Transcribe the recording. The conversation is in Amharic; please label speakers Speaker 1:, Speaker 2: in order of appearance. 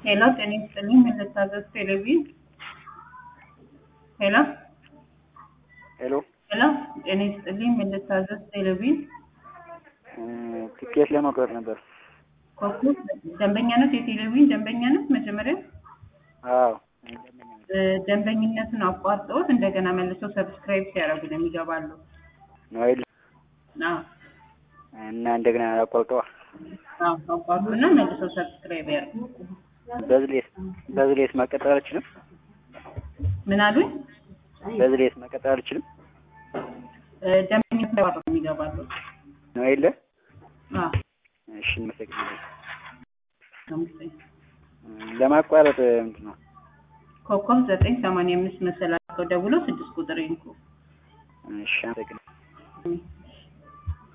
Speaker 1: ሄሎ ጤና ይስጥልኝ ምን ልታዘዝ ቴሌቪዥን ሄሎ
Speaker 2: ሄሎ
Speaker 1: ሄሎ ጤና ይስጥልኝ ምን ልታዘዝ ቴሌቪዥን
Speaker 2: ትኬት ለመቁረጥ ነበር።
Speaker 1: ኮከብ ደንበኛ ነት የቴሌቪዥን ደንበኛ ነት መጀመሪያ
Speaker 2: አዎ
Speaker 1: እ ደንበኝነቱን አቋርጠውት እንደገና መልሰው ሰብስክራይብ ሲያደርጉ ነው የሚገባሉ
Speaker 2: ነው አይደል?
Speaker 1: አዎ
Speaker 2: እና እንደገና አቋርጠዋ
Speaker 1: አዎ አቋርጡና መልሰው ሰብስክራይብ ያደርጉ
Speaker 2: በዝሌስ በዝሌስ መቀጠል አልችልም።
Speaker 1: ምን አሉኝ
Speaker 2: በዝሌስ መቀጠል አልችልም
Speaker 1: እ ደንበኝነቱን አቋርጠው የሚገባሉ
Speaker 2: ነው አይደለ?
Speaker 1: አዎ
Speaker 2: እሺ እንመሰግናለን።
Speaker 1: አመሰግናለሁ።
Speaker 2: ለማቋረጥ ምንድን ነው?
Speaker 1: ኮከብ ዘጠኝ ሰማንያ አምስት መሰላቸው ደውሎ ስድስት ቁጥር ይንኩ
Speaker 2: እሺ አመሰግናለሁ።